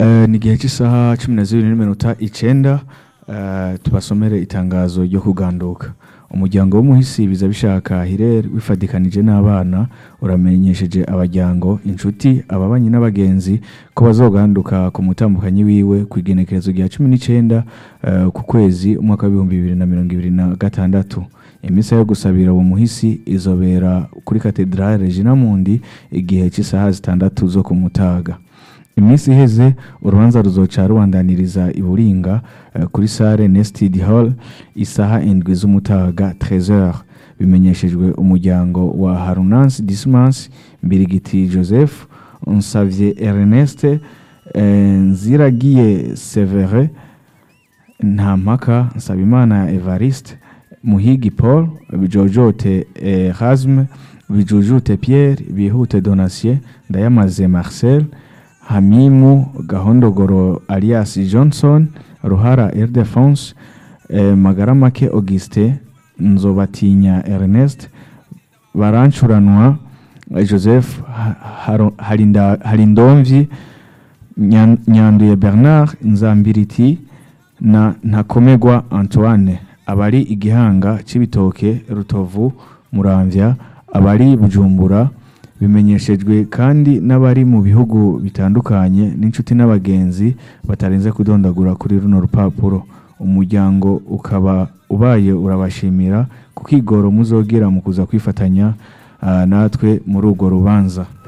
Eh, ni igihe cy'isaha cumi na zibiri n'iminota icenda eh, tubasomere itangazo ryo kuganduka umuryango w'umuhisi biza bishaka hirere wifadikanije n'abana uramenyesheje abajyango inshuti ababanyi n'abagenzi ko bazoganduka ku mutambukanyi wiwe ku igenekerezo rya cumi n'icenda eh, ku kwezi umwaka w'ibihumbi bibiri na mirongo ibiri na gatandatu imisa yo gusabira uwo muhisi izobera kuri katedrale regina mundi igihe cy'isaha zitandatu zo ku mutaga iminsi iheze urubanza ruzoca rubandaniriza i buringa eh, kuri sare nestid hall isaha indwi z'umutaga 13h bimenyeshejwe umuryango wa harunance dismas mbirigiti joseph nsavye ernest eh, nziragiye severe ntampaka nsabimana evariste muhigi paul bijojote erasme bijujute pierre bihute donatien ndayamaze marcel hamimu gahondogoro alias johnson ruhara ildefonse eh, magaramake auguste nzobatinya ernest barancuranwa eh, joseph Ha- Haro- Harinda- harindomvyi Nyan- nyanduye bernard nzambiriti na ntakomegwa antoine abari igihanga c'ibitoke rutovu muramvya abari bujumbura bimenyeshejwe kandi n'abari mu bihugu bitandukanye n'inshuti n'abagenzi batarenze kudondagura kuri runo rupapuro umuryango ukaba ubaye urabashimira ku kigoro muzogira mu kuza kwifatanya ah, natwe muri urwo rubanza